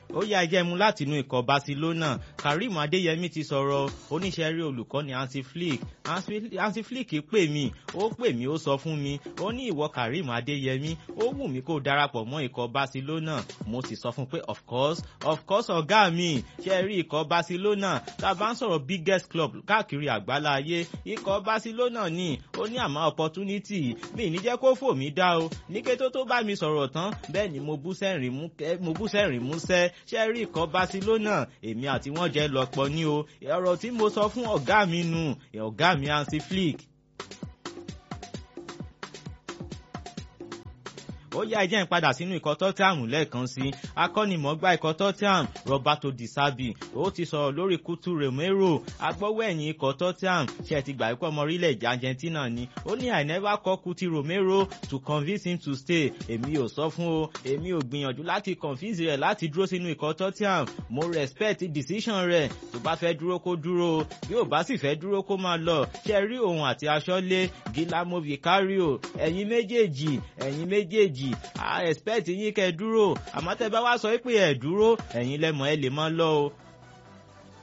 ó yá ẹjẹ́ mu láti inú ikọ̀ Barcelona Karim Adeyemi ti sọ̀rọ̀ oníṣẹ́ rí olùkọ́ni Hansi Flick Hansi Flick pè mí ó pè mí ó sọ fún mi ó ní ìwọ Karim Adeyemi ó wù mí kó darapọ̀ mọ́ ikọ̀ Barcelona mo sì sọ fún pé of course of course ọ̀gá mi ṣe rí ikọ̀ Barcelona tá a bá ń sọ̀rọ̀ biggest club káàkiri àgbálá ayé ikọ̀ Barcelona ní ó ní àmọ́ opportunity mi ní jẹ́ kó fò mí dá o ní kété tó bá mi sọ̀rọ̀ tán bẹ́ẹ̀ ni mo bú sẹ́rìn músẹ́ ṣe rí ikọ̀ Barcelona èmi àti wọ́n jẹ́ lọ́pọ̀ ní o ọ̀rọ̀ tí mo sọ fún ọ̀gá mi nù ọ̀gá mi Hansi Flick ó yá ẹjẹ́ ń padà sínú ikọ̀ Tottenham lẹ́ẹ̀kan sí akọ́nimọ̀ọ́gbá ikọ̀ Tottenham Roberto Di Serbi ó ti sọ̀rọ̀ lórí Kutu Romero agbọ́wọ́ ẹ̀yìn ikọ̀ Tottenham ṣe ti gbà pé ọmọ orílẹ̀-èdè Argentina ni ó ní I never call Kuti Romero to convince him to stay èmi ò sọ fún o èmi ò gbìyànjú láti convince rẹ̀ láti dúró sínú ikọ̀ Tottenham mo respect decision rẹ̀ tó bá fẹ́ dúró kó dúró bí ò bá sì fẹ́ dúró kó máa lọ ṣe rí òun àti aṣọ́lé Guillermo Vicario ẹ̀yin méjèèjì ẹ̀yin méjèèjì méjì a expect yín kẹ́ dúró àmọ́ tẹ́ bá wá sọ pé ẹ dúró ẹ̀yin lẹ́mọ̀ ẹ lè máa lọ o